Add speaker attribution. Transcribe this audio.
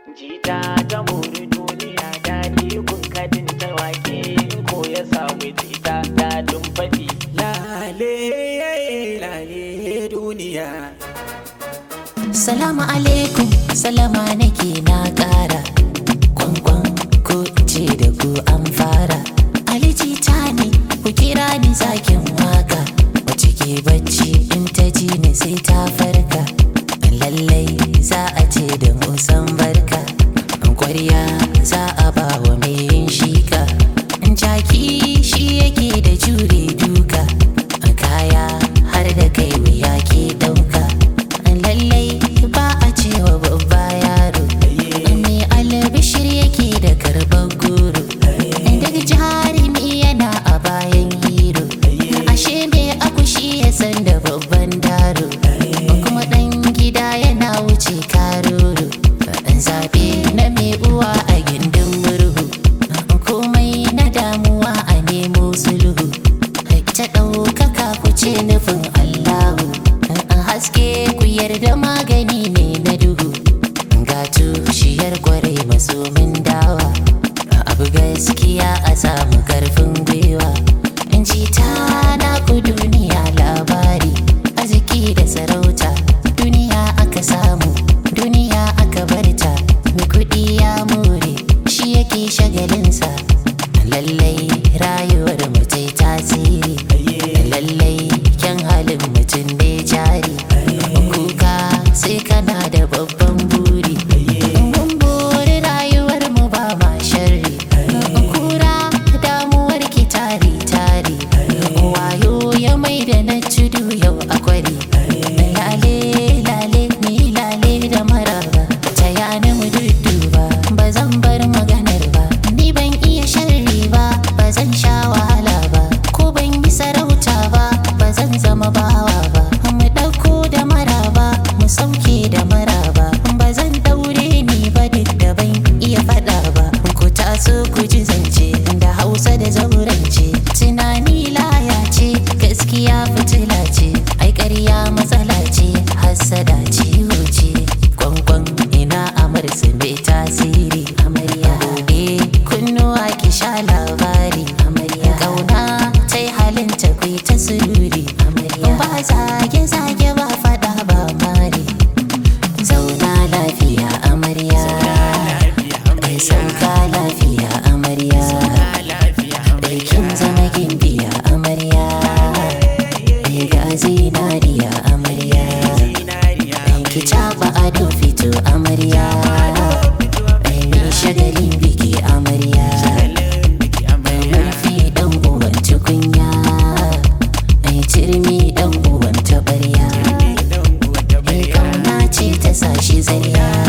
Speaker 1: jita ta muri duniya daɗi kun kadin ta wake ko ya samu jita daɗin faɗi
Speaker 2: lale lale duniya
Speaker 3: Salamu alaikum, salama nake na ƙara. Kwankwan ko ce da ku an fara. Aliji ta ne, ku kira ni zakin waka. Wace ke bacci in ta ji ni sai ta farka. Lallai za a ce da musan barka. Kwarya za a ba wa mai yin shika. Jaki shi yake da jure duka. Kaya har da kai wuya ke ɗauka. lallai ba a cewa babba yaro me albishir yake da karban goro daga jarumi yana a bayan hero ashe me akushi ya san da babban daro kuma dan gida yana wuce karoro zabe na mai uwa a gindin murhu komai na damuwa a nemo sulhu ta ɗaukaka ku ce nufin allahu haske ku yarda magani ne na duhu ga tushiyar kwarai masomin dawa abu gaskiya a samu karfin gwiwa in ji ta na ku duniya labari arziki da sarauta duniya aka samu duniya aka barta mai kuɗi ya more shi yake shagalinsa lallai rayuwar mutai tasiri lallai kyan halin mutum ne jari kuka sai kana da babban buri mun buri rayuwar mu ba ma sharri kura damuwar ki tari tari wayo ya mai da na tudu yau akwari lale lale ni lale da maraba ta yana mu dudduba ba zan bar maganar ba ni ban iya sharri ba ba zan sha wahala ba ko ban yi sarauta ba ba zan zama bawa ba mu ɗauko da maraba mu sauke da maraba ba zan daure ni ba duk da ban iya faɗa ba ku taso ku ji zance da hausa da zaurance tunani laya ce gaskiya fitila ce ai ƙarya matsala ce hassada ciwo ce kwankwan ina amarsu mai tasiri amarya buɗe kunnuwa ki sha labari amarya kauna ta yi halin ta kai ta sururi amarya ba zage zage ba faɗa ba mari zauna lafiya amarya mai sauka lafiya amarya Aikin zama gimbiya amarya Mai ga zinariya amarya Ki caɓa ado fito amarya Mai shagalin biki amarya Mai murfi ɗan uwan tukunya Mai turmi ɗan uwan taɓarya Mai kauna ce ta sa shi zariya